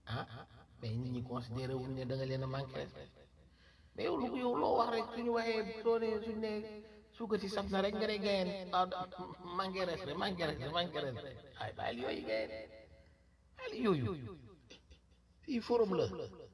ah mais nit ñi considéré wuñ ne da nga leen a manqué respect mais yow lu ko yow loo wax rek suñu waxee soo ne suñu ne suukar si saf na rek nga ne gayeen ah manqué respect manqué respect manqué respect ay bàyyil yooyu gayeen bàyyil yooyu fii forum la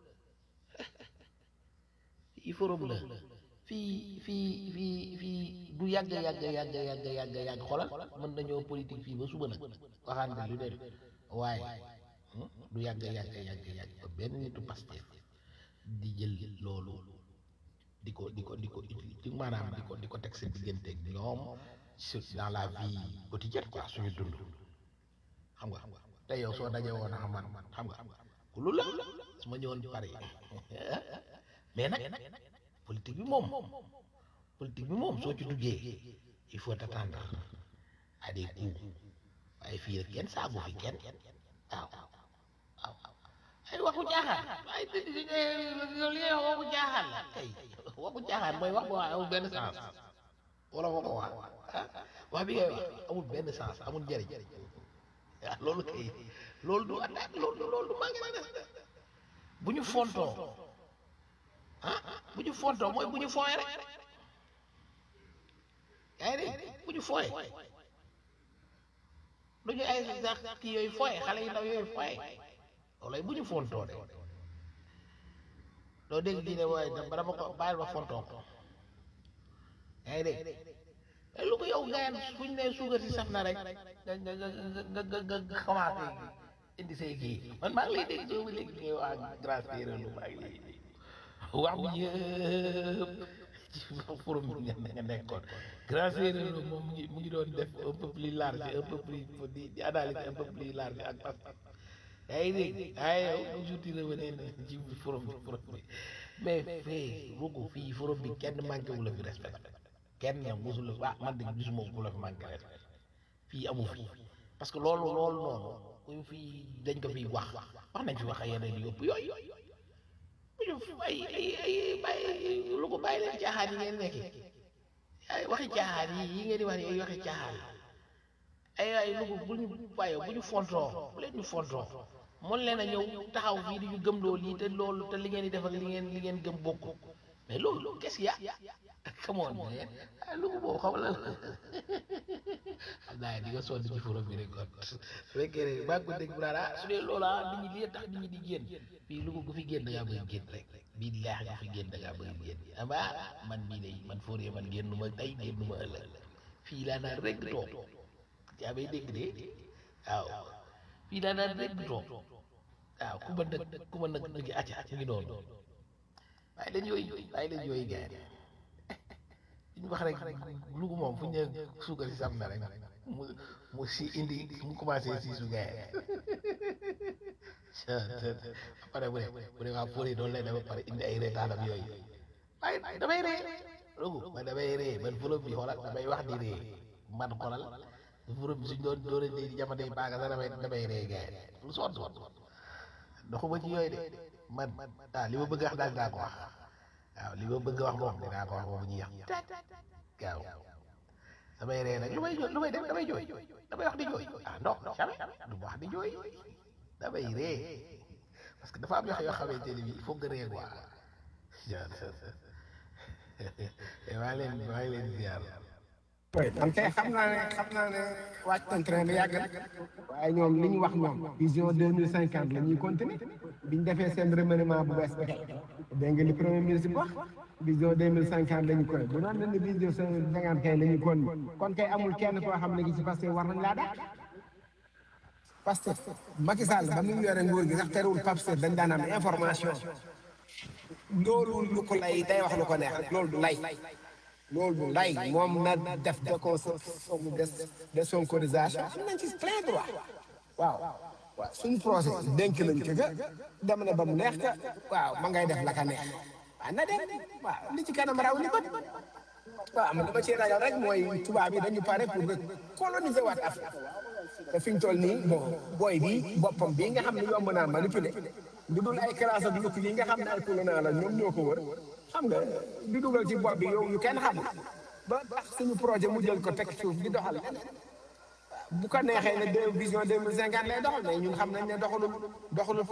fii forum la fii fii fii fii du yàgg yàgg yàgg yàgg yàgg yàgg xoolal mën nañoo politique fii ba suba nag waxaan lu dem waaye du yàgg yàgg yàgg yàgg ba benn nitu Pastef di jël loolu di ko di ko di ko di maanaam di ko di ko teg seen diggante ak ñoom sur dans la vie quotidienne quoi suñu dund xam nga te yow soo dajee woon a man xam nga ku lu la su ma ñëwoon Paris mais nag politique bi moom politique bi moom soo ci duggee il faut t'attendre à des coups waaye fii rek kenn saagu fi kenn waaw waaw ay waxu jaaxaan ay li ngay wax waxu jaaxaan la kay waxu jaaxaan mooy wax boo xam amul benn sens wala ma ko wax wax bi ngay wax amul benn sens amul njëriñ waaw loolu kay loolu du attaque loolu du loolu du manqué na bu ñu fontoo ah bu ñu fontoo mooy bu ñu fooyee rek yaa ngi dégg bu ñu fooyee du ñu ay sax kii yooyu fooyee xale yu ndaw yooyu fooyee loolu bu ñu fontoo de doo dégg di ne waaye dama dama ko bàyyil ma fontoo ko yaa ngi dégg lu ko yow gayaan fu ñu nee suukar si saf na rek nga nga nga nga nga nga commencé indi say kii man maa ngi lay dégg soo léegi ngay wax grâce téere lu maa ngi lay dégg wax bi yëpp ci forum bi nga nga nekkoon grâce téere lu moom mu ngi mu ngi doon def un peu plus large un peu plus di di analyser un peu plus large ak pas yaa ngi dégg ay yow toujours di revenir ci forum bi forum bi mais fii rugu fii forum bi kenn manqué wu la fi respect kenn musul ah man de gisuma ku la fi manqué respect fii amu fi parce que loolu loolu noonu kuñ fii dañ ko fiy wax wax nañ fi wax yeneen yëpp yooyu bu ñu ay ay ay bàyyi lu ko bàyyi leen caaxaan yi ngeen nekkee ay waxi caaxaan yi yi ngeen di wax ni ay waxi caaxaan ay ay lu ko bu ñu bàyyee bu ñu fontoo bu leen ñu fontoo mën leen a ñëw taxaw fii di ñu gëm loolu lii te loolu te li ngeen di def ak li ngeen li ngeen gëm bokk mais loolu qu'est-ce qu'il y a come on man ah lu ko boobu xam la xam naa di nga sonn ci forum bi rek kon su fekkee ne maa ngi ko dégg bu ah su dee loola nit ñi lii tax nit ñi di génn fii lu ko gu fi génn da ngaa bëgg génn rek bii leex nga fi génn da ngaa bëgg génn ama man mii day man Fodé man génn ma tey génn ma ëllëg fii laa naan rek toog yaa may dégg de waaw fii laa naan rek toog waaw ku ma nag ku ma nag mu ngi acca mu ngi noonu waaye leen yooyu waaye leen yooyu gars yi ñu wax rek lugu moom fu ñu nee suukar si sam na rek mu mu si indi mu commencé si su gars yi pare bu ne bu ne waa Fodé doon lay dama pare indi ay reetaanam yooyu waaye damay ree lugu man damay ree man forom bi xoolal damay wax di ree man xoolal forom bi suñ doon doon di jamono yi baaga sax damay damay ree gars yi lu soon soon doxuma ci yooyu de man ah li ma bëgg a wax daal dinaa ko wax waaw li ma bëgg a wax moom dinaa ko wax moom ñu yàq gaaw damay ree nag lu may lu may def damay jooy damay wax di jooy ah non jamais du ma wax di jooy damay ree parce que dafa am yoo xamante ne bii il faut nga ree quoi maa leen maa ngi leen ziar oui man kay xam naa ne xam naa ne wàcc nañ train bi yàgg na waaye ñoom li ñu wax ñoom vision deux mille cinquante la ñuy continuer bi ñu defee seen remaniement bu bees bi kay dégg nga li premier ministre bi wax vision deux mille cinquante la ñu koy bu doon ne vision cinquante kay la ñu kon kon kay amul kenn koo xam ne gi ci Pastef war nañ laa dàq Pastef Macky Sall ba muy yore nguur gi sax terewul Pastef dañ daan am information loolu lu ko lay day wax lu ko neex rek loolu du lay loolu du lay moom na def de ko de de sonkorisation am nañ ci plein droit waaw waaw suñu procès dénk nañ ko ga dem na ba mu neex ka waaw ma ngay def la ka neex waaw na dem waaw li ci kanam raw li bët waaw man dama ci ragal rek mooy tubaab yi dañu pare pour que coloniser waat Afrique te fi ñu toll nii bon booy bi boppam bii nga xam ne yomb naa manipuler du dul ay classe ak lukk yi nga xam ne ay colonial la ñoom ñoo ko wër xam nga di dugal ci bopp bi yow yu kenn xamul ba tax suñu projet mu jël ko teg suuf di doxal bu ko neexee ne deux vision deux mille cinquante lay doxal mais ñun xam nañ ne doxalul doxalul